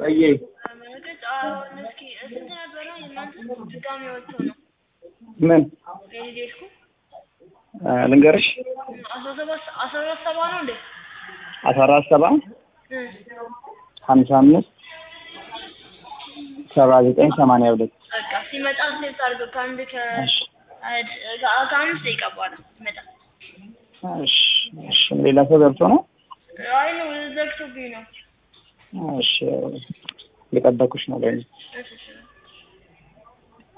ወዬ መለከት አሁን እስኪ ስንት ነበረ የእናንተ ድጋሚ ወጥቶ ነው ምን የሊዴስኩ እ ልንገርሽ አስራ ሰባት አስራ አራት ሰባ ነው እንዴ አስራ አራት ሰባ እ ሀምሳ አምስት ሰባ ዘጠኝ ሰማንያ ሁለት በቃ ሲመጣ ሴት አድርገው ከአንድ ከ እሺ ከ- ከአምስት ደቂቃ በኋላ ሲመጣ እሺ እሺ ሌላ ሰው ገብቶ ነው አይ ነው ዘግቶብኝ ነው እሺ የጠበኩሽ ነው ለኔ እሺ እሺ